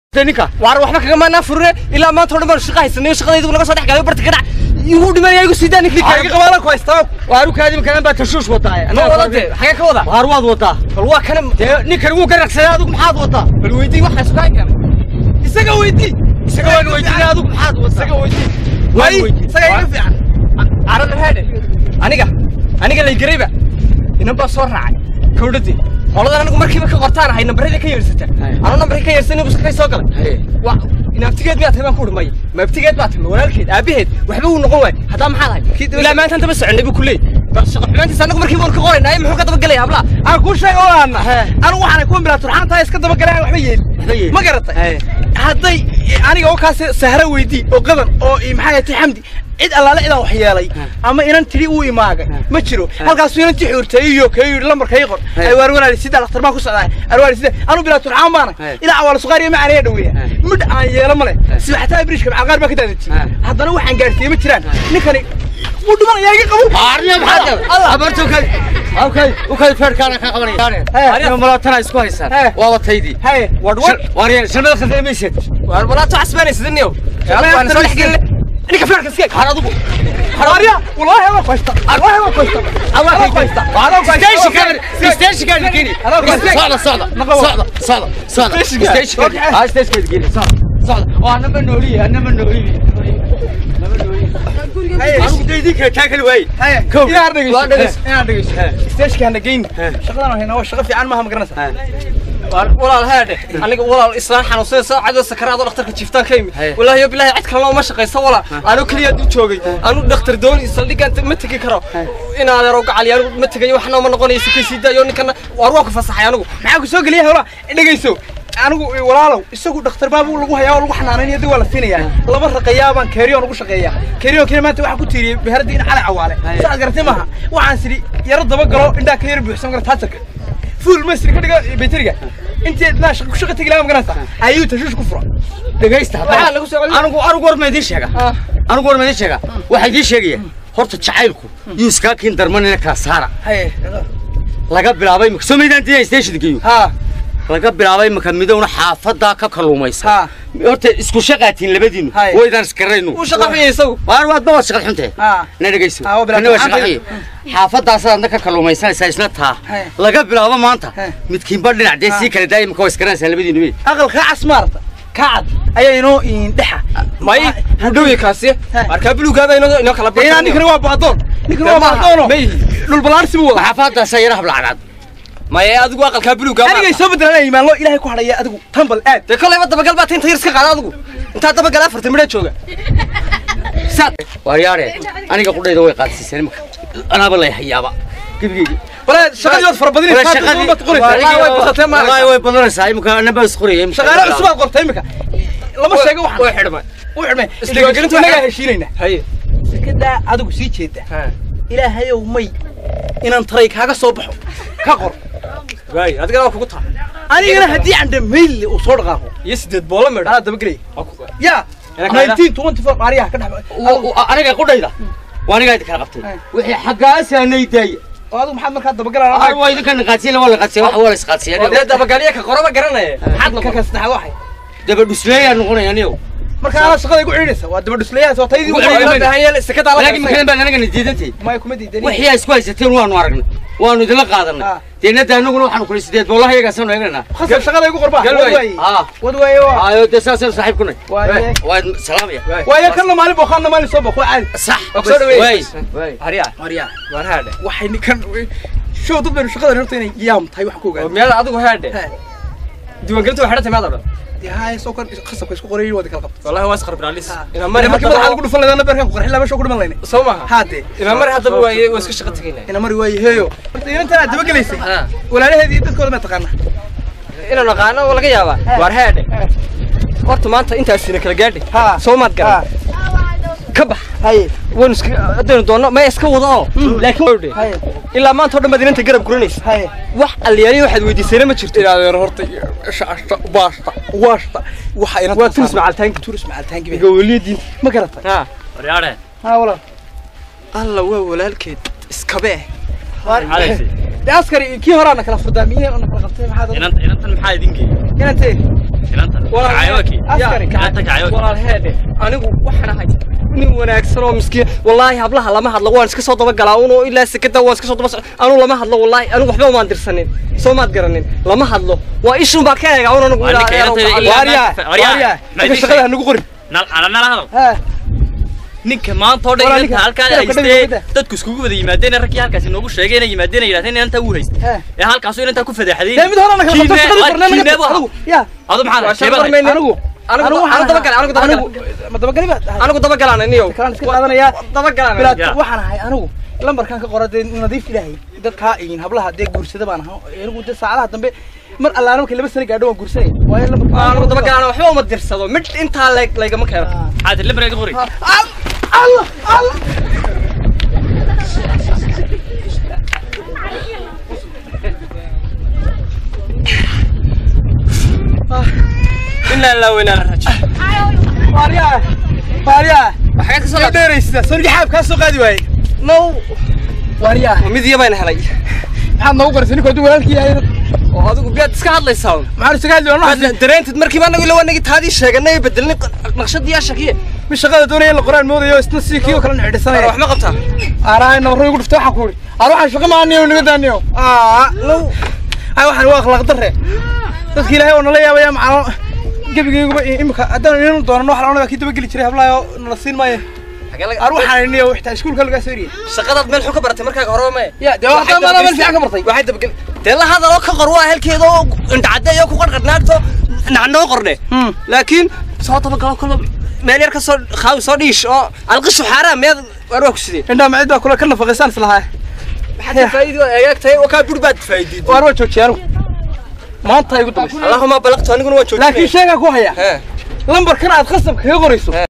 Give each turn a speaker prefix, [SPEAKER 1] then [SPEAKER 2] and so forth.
[SPEAKER 1] ninka
[SPEAKER 2] waar waxba kaga maanaa furne ilaa maanta oo dhan baan shaqa haysanayo shaqadaydu naga soo dhex galay barta ka dhac igu dhimanaya igu siidaa ninkii kaaga qabaala ku haystaa
[SPEAKER 1] waaru kaadimi kalan baa tashuush wadaa
[SPEAKER 2] ma wadade xagee ka wada
[SPEAKER 1] waar waad wadaa
[SPEAKER 2] bal waa kana
[SPEAKER 1] dee ninkan wuu garagsaday adigu maxaad wadaa
[SPEAKER 2] bal weydii waxaa sugaa keenay isaga weydii
[SPEAKER 1] isaga waan weydiinay adigu maxaad wadaa
[SPEAKER 2] isaga weydii
[SPEAKER 1] Waan
[SPEAKER 2] way
[SPEAKER 1] weydiin.
[SPEAKER 2] isaga iga fiican arada heede aniga aniga lay garayba inan baa soo raacay kawdhadii qoladan anigu markiiba ka qortaan ahay nambarada ka yeersata
[SPEAKER 1] Hay.
[SPEAKER 2] anoo nambarka ka yeersan igu sakay soo galay
[SPEAKER 1] Hay.
[SPEAKER 2] wa inaabtigeed miyaa tahay baan ku dhumay maabtigeed baa tahay walaalkeed aabaheed waxba uu noqon waay haddaa maxaad ahay ilaa maanta daba soconay buu ku leeyay bal shaqo xumaantiisa anagu markiiba waan ka qoraynaa muxuu ka daba galaya hablaha
[SPEAKER 3] aan kuu sheega oo aana
[SPEAKER 1] He.
[SPEAKER 3] anigu waxaan ku bilaa turxaantaa iska daba galaan waxba yeelin
[SPEAKER 1] Waxba yeelin.
[SPEAKER 3] ma garatay
[SPEAKER 1] He.
[SPEAKER 3] hadday aniga oo kaas sahra weydii oo qadan oo i- maxay ahayd xamdi cid allaale cidaan wax yeelay ama inan tidhi uu imaagay ma jiro halkaasuu inan tixuurtay iyo kay yidhi lambarka ii qor
[SPEAKER 1] He.
[SPEAKER 3] ay waar walaali sida dhakhtar baan ku socdaa arwaali sida anu bilaa turxaan baana
[SPEAKER 1] He.
[SPEAKER 3] ilaa awaal suqaariya ma aanaya dhaweeya
[SPEAKER 1] He.
[SPEAKER 3] midh aan yeelo male sibaxtaa biriishka macaqaar baa ka daadajiyey
[SPEAKER 1] He.
[SPEAKER 3] haddana waxaan gaarsiiyey ma jiraan ninkani wuu dhimanaya iga qabo
[SPEAKER 1] Arniya maxaad
[SPEAKER 3] Allah.
[SPEAKER 1] abartu kay okay okay feerkaana ka qabanaya
[SPEAKER 3] He.
[SPEAKER 1] arniya malaatana isku haysaan
[SPEAKER 3] He.
[SPEAKER 1] waa wataydii
[SPEAKER 3] haye
[SPEAKER 2] wadwar
[SPEAKER 1] waariyaan shanada khasaymaysid
[SPEAKER 2] waar walaato casbaanaysa niyow
[SPEAKER 3] Shalay
[SPEAKER 2] waan soo dhex
[SPEAKER 3] after
[SPEAKER 2] gelin ninka flaarka iska
[SPEAKER 1] har adigu
[SPEAKER 3] Maria, والله ما كويسة والله ما كويسة
[SPEAKER 1] Allah
[SPEAKER 3] ما كويسة والله
[SPEAKER 1] station kan
[SPEAKER 3] كويسة
[SPEAKER 1] station kan geli
[SPEAKER 3] Hello, guys.
[SPEAKER 1] socda socda
[SPEAKER 3] Naqabo.
[SPEAKER 1] socda socda socda
[SPEAKER 3] Station kan.
[SPEAKER 1] station kan
[SPEAKER 3] Okay.
[SPEAKER 1] ah station kan geli socda socda oo anama nooli anama nooli anama nooli anigu deydii ka taakal waay
[SPEAKER 3] هيا
[SPEAKER 1] Kow.
[SPEAKER 3] إنا أردقش
[SPEAKER 1] Waa dhageyst.
[SPEAKER 3] إنا أردقش إستيش كان دقين شغلنا هنا هو شغل في عن ما هم قرنسة
[SPEAKER 2] walaal heedhe aniga walaal islaan xanuunsan saacada sakaraad oo dhakhtarka jiiftaan ka yimid
[SPEAKER 1] Hey.
[SPEAKER 2] walaahi yo bilaahi cid kale looma shaqayso walaal anu keliya u joogay anu dhakhtar dooni saldhigaan ma tegi karo in adeero gacali anigu ma tegayo waxna ma noqonayo si kasii daayo ninkana waar waa ku fasaxay anigu
[SPEAKER 3] maxaa ku soo geliya hawla dhegayso anigu walaalow isagu dhakhtar baabu lagu hayaa oo lagu xanaanaynaya dib waa la siinayaa laba raqayaa baan keeriyoon ugu shaqeeyaa keeriyoon keliya maanta waxaan ku tiiriyey beherada in cali cawaale saad garatay maaha waxaan sidhi yaro daba galo indhaa ka yar buuxsan kara taatarka fuul masri ka dhiga bayteriga intii naa shaqa ku shaqa tegi lahaa magaranaysa ayuu tashuush ku fura
[SPEAKER 1] dhagaysta
[SPEAKER 2] Waxaa lagu soo celin-
[SPEAKER 1] anigu anigu war ma idiin sheega
[SPEAKER 2] Ah.
[SPEAKER 1] anigu war ma idiin sheega waxaa idiin sheegaya horta jacaylku yuu iskaa kiin darmanina kala saara
[SPEAKER 3] haye
[SPEAKER 1] laga bilaabay imika soo maydaan diidan stationkiiyu
[SPEAKER 3] ha
[SPEAKER 1] laga bilaabay imika midowna xaafadaa ka kalluumaysa
[SPEAKER 3] ha
[SPEAKER 1] horta isku shaqaatiin labadiinu
[SPEAKER 3] Hay.
[SPEAKER 1] waydaan iskaraynu
[SPEAKER 2] uu shaqa xuyay isagu
[SPEAKER 1] waar waadba waad shaqad xuntahe
[SPEAKER 3] ha
[SPEAKER 1] na dhegayso
[SPEAKER 3] Ah, waa bilaabtay.
[SPEAKER 1] kana waa shaqa xuye xaafadaasaad adna ka kalluumaysanaysaa isna taa
[SPEAKER 3] Hay.
[SPEAKER 1] laga bilaabo maanta
[SPEAKER 3] Hay.
[SPEAKER 1] midkiinba dhinac dee sii kala daaya imika waa iskaranaysaan labadiinu wey
[SPEAKER 3] aqal kaa casmaarta kaacad ayaa inoo indhexa
[SPEAKER 2] may hudhowye kaasi markaa bulugaada inoo inoo kala
[SPEAKER 3] inaa ninkani waa baadoon ninkani waa baadoono
[SPEAKER 2] may
[SPEAKER 3] dhul balaarsi buu wadaa
[SPEAKER 1] xaafadaasaa yara hablacdaad
[SPEAKER 2] may adigu aqalkaa bulugaa
[SPEAKER 3] anigay soo bedelanaya imaanlo ilaahay ku hadhaya adigu tambal aad
[SPEAKER 2] dee kolayba dabagal baa tinta yar iska qaada adigu intaa dabagal afartan midhaa jooga saad
[SPEAKER 1] waaryaare aniga qudhayda way qaadsiiseen imika anaaba lay hayaaba gebigeyga
[SPEAKER 3] bale shaqadii waad fara
[SPEAKER 1] Wala
[SPEAKER 3] badinaysaa
[SPEAKER 1] shaqadii-
[SPEAKER 3] baad qoraysaa
[SPEAKER 2] Wallahi way badatay ma
[SPEAKER 1] Wallahi way badanaysaa imika anaba isqoraya imika.
[SPEAKER 3] shaqaale cusub aad qortay imika lama sheego waxaan
[SPEAKER 2] way xidhmay
[SPEAKER 3] u xidhmay
[SPEAKER 2] Isdiiwaangelintu
[SPEAKER 3] inagaa
[SPEAKER 2] waxay-
[SPEAKER 3] heshiinayna
[SPEAKER 2] haye
[SPEAKER 3] sekadaa adigu sii jeeda ilaahayow may inaan taray kaaga soo baxo ka qor
[SPEAKER 2] waay adigana waa kugu taa
[SPEAKER 3] anigana haddii aan dhamaylle uu soo dhaqaaqo
[SPEAKER 2] iyo sideed boola midha
[SPEAKER 3] anaa dabagelaya yaa
[SPEAKER 2] Ina kala-
[SPEAKER 3] 1924 maariyaha ka dhex
[SPEAKER 1] U- u- aniga qudhayda waa aniga idin kala qabtay wixii xaggaasaanay daaya
[SPEAKER 3] oo adigu maxaad markaa
[SPEAKER 1] ar
[SPEAKER 3] dabagalaa
[SPEAKER 1] waa idinka naqaadsiyen waa la qaadsiya wax waa la isqaadsiya
[SPEAKER 2] dee dabagalya ka qoraba garanaya maxaad
[SPEAKER 3] ka
[SPEAKER 2] noqon
[SPEAKER 3] kasnaxa waxay
[SPEAKER 1] daba dhusleeyaa noqonaya anigo
[SPEAKER 3] marka anaa shaqada igu ciidhaysa waa daba dhuslayahaas waa taydii
[SPEAKER 1] Ugu
[SPEAKER 3] ugu
[SPEAKER 1] celin
[SPEAKER 3] horreysay.
[SPEAKER 2] baahan yahay sekadaa la
[SPEAKER 1] laakiin makadan baan anagana diidantay
[SPEAKER 3] maya kuma diidani
[SPEAKER 1] wixii ay isku haysateen waanu aragnay waanu idinla qaadanay
[SPEAKER 3] Ah.
[SPEAKER 1] deenada anaguna waxaanu kuli sideed boolaha iyagaasanu eeganaa
[SPEAKER 3] khasab shaqada igu qorba
[SPEAKER 2] Gal
[SPEAKER 3] wad
[SPEAKER 2] waay.
[SPEAKER 3] waaye
[SPEAKER 1] ah
[SPEAKER 3] wad waaye waa
[SPEAKER 1] ayo dee saasaynu saaxiib kunay
[SPEAKER 3] waaye
[SPEAKER 1] waa salaamaya
[SPEAKER 3] waaye kanna maalin boo kaanna maalin soo baqo caadi
[SPEAKER 1] sax
[SPEAKER 2] Waa soo dhaweey.
[SPEAKER 1] waay waay
[SPEAKER 2] harya
[SPEAKER 3] marya
[SPEAKER 2] waan haadhe
[SPEAKER 3] waxay ninkan show dad baynu shaqadan horta inay yaam tahay wax ku ogaado
[SPEAKER 2] meel adigu haadhe diiwaangelintu waa xidhantay maad odhan
[SPEAKER 3] dee haye soo kan khasabka isku qorayay wadi kala qabto
[SPEAKER 2] wallahi waa isqarbi raalis inaa
[SPEAKER 3] mari
[SPEAKER 2] mari
[SPEAKER 3] markii madaxa
[SPEAKER 2] haddaba
[SPEAKER 3] lagu dhufan laydana beerkan ku qarxin laba show ku dhiman layne
[SPEAKER 2] soo maha
[SPEAKER 3] haade
[SPEAKER 2] inaa mari haddaba waaye waa iska shaqa tegaynaa
[SPEAKER 3] ina mari waaye heeyo horta inantan aad dabagelaysay
[SPEAKER 2] Ah.
[SPEAKER 3] walaalaheedii iyo dadkooda ma taqaana
[SPEAKER 2] inaan naqaano oo laga yaabaa waar haadhe horta maanta intaasina kala gaadhay
[SPEAKER 3] Ha.
[SPEAKER 2] soo maad
[SPEAKER 3] Ha.
[SPEAKER 2] garan ka bax
[SPEAKER 3] haye
[SPEAKER 2] waynu iska haddaynu doonno maya iska wada oo laakiin
[SPEAKER 3] haye
[SPEAKER 2] ilaa maanta oo dhan baad inanta garab guranaysa
[SPEAKER 3] haye
[SPEAKER 2] wax alliyaaliya waxaad weydiisayna ma jirto
[SPEAKER 3] ilaadeer horta shacashta baashta waashta waxa ina
[SPEAKER 2] waa turis macalitaanki
[SPEAKER 3] turis macalitaanki
[SPEAKER 2] gawaliyadii
[SPEAKER 3] ma garata
[SPEAKER 2] ha
[SPEAKER 1] waryaare
[SPEAKER 3] ha walaal
[SPEAKER 2] alla waa walaalkeed iskabee
[SPEAKER 1] xalaysi
[SPEAKER 3] dee askari kii horaa na kala furdaamiyeen oo na kala qabtay maxaad
[SPEAKER 1] inanta inantan maxaa idin geeyey
[SPEAKER 3] inantee
[SPEAKER 1] inantan
[SPEAKER 4] Kacayooki.
[SPEAKER 3] askari
[SPEAKER 4] Gacanta kacayooki.
[SPEAKER 2] walaal heede anigu waxaan ahay nin wanaagsan oo miskiin wallaahi hablaha lama hadlo waan iska soo daba galaa unoo ilaa sekada waan iska soo daba anu lama hadlo wallaahi anigu waxba umaan dirsanin soo maad garanin lama hadlo waa ishun baa ka eega un anigu
[SPEAKER 4] Waa ninka yaranta ilaa-
[SPEAKER 3] waaryaa
[SPEAKER 4] Waaryaa.
[SPEAKER 3] waaryaa
[SPEAKER 4] Ma
[SPEAKER 3] ninka
[SPEAKER 4] idin
[SPEAKER 3] shaqada
[SPEAKER 4] sheeg.
[SPEAKER 3] hanagu qorin
[SPEAKER 4] nal ana nala hadal
[SPEAKER 3] ha
[SPEAKER 4] ninka maanta oo
[SPEAKER 3] Walaa
[SPEAKER 4] dhan
[SPEAKER 3] ninka-
[SPEAKER 4] inta halkaa
[SPEAKER 3] ninka ka
[SPEAKER 4] haystee
[SPEAKER 3] dhigay
[SPEAKER 4] dadku iskugu wada yimaadeen raggii halkaas inoogu sheegeen ay yimaadeen ay yidhahdeen inanta uu haysta
[SPEAKER 3] He.
[SPEAKER 4] ee halkaasu inantaa ku fadeexadeen
[SPEAKER 3] dee mid hore na kala qabto shaqadii qornaa naga
[SPEAKER 4] kiineebu
[SPEAKER 3] adigu ya
[SPEAKER 4] adu maxaa
[SPEAKER 2] Waa
[SPEAKER 4] lahay
[SPEAKER 2] shaqo
[SPEAKER 4] sheebad
[SPEAKER 2] qormaynin.
[SPEAKER 3] anigu
[SPEAKER 2] anigu anigu daba galay anigu daba galay
[SPEAKER 3] ma dabagali baad tahay
[SPEAKER 2] anigu daba galaan aniyo
[SPEAKER 3] kalaan iska qaadanayaa
[SPEAKER 2] daba galaan
[SPEAKER 3] bilaad
[SPEAKER 4] Ya.
[SPEAKER 3] waxaan ahay anigu lambarkan ka qora dee nadiif ilaahay dadkaa iyin hablaha dee guursada baan ahaa anigu dee saacadaha dambe mar allaana markay laba sano gaadho waan guursanay waayo lambarka
[SPEAKER 2] anigu daba galaan waxba uma dirsado mid intaa leg laygama keeno
[SPEAKER 4] xaadir lambarka qori
[SPEAKER 3] allah allah
[SPEAKER 2] inaa laa weynaa rajo
[SPEAKER 3] waaryaa waaryaa
[SPEAKER 2] waxaad ka soo
[SPEAKER 3] soo dheeraysa soo jaxaab kaa soo qaadi waaye
[SPEAKER 2] now
[SPEAKER 3] waaryaa
[SPEAKER 2] mid iyo bayna helay
[SPEAKER 3] maxaad noogu qoraysay ninka hadduu walaalkii yahay
[SPEAKER 2] oo adigu biyaad iska hadlaysaa
[SPEAKER 3] maxaan isaga hadli waan
[SPEAKER 2] dareentid markiiba anagu ila wanagi taadii sheeganay bedelnay naqshadii yaa shakiye
[SPEAKER 3] mi shaqada doonaya in la qoraan moodayo isna sidii kii oo kale nixidhisanaya
[SPEAKER 2] wax ma qabtaa
[SPEAKER 3] aarahay nabarro igu dhuftay waxaan ku uri aar waxaan shaqa maaniyo naga daaniyo aa low ay waxaan waa akhlaaq darre dadka ilaahay oo nala yaabaya macalo gebigayguba imika haddaan inanu doonano wax laonada kii dabageli jiray hablaha oo nala siin maayo aar waxaan iniyo xitaa iskuulka lagaa soo eriyay
[SPEAKER 2] shaqadaad meel xun ka baratay markaaga horeba mae
[SPEAKER 3] ya dee waa haddaan maanaa meel fiican ka bartay
[SPEAKER 2] waxay dabagel dee la hadal oo ka qor waa helkeeda oo indhacaddeeyo ku qarqarnaagto nacnoo qorne
[SPEAKER 3] Hmm.
[SPEAKER 2] laakiin soo dabagalo kalo meel yar ka soo khaawi soo dhiish oo alqishu xaaraan meed waar waa ku sideen
[SPEAKER 3] indhaa macid baa kula ka nafaqaysaan islahaa
[SPEAKER 2] maxaad faa'iido eegagtahay oo kaa bur baad faa'iideed
[SPEAKER 3] waar waa joojiyay anigu maanta igu dambaysa
[SPEAKER 2] allahuma balaqtu aniguna waan joojinaya
[SPEAKER 3] laakiin sheegaa ku haya
[SPEAKER 2] He.
[SPEAKER 3] lambarkan aad qasab kaga qorayso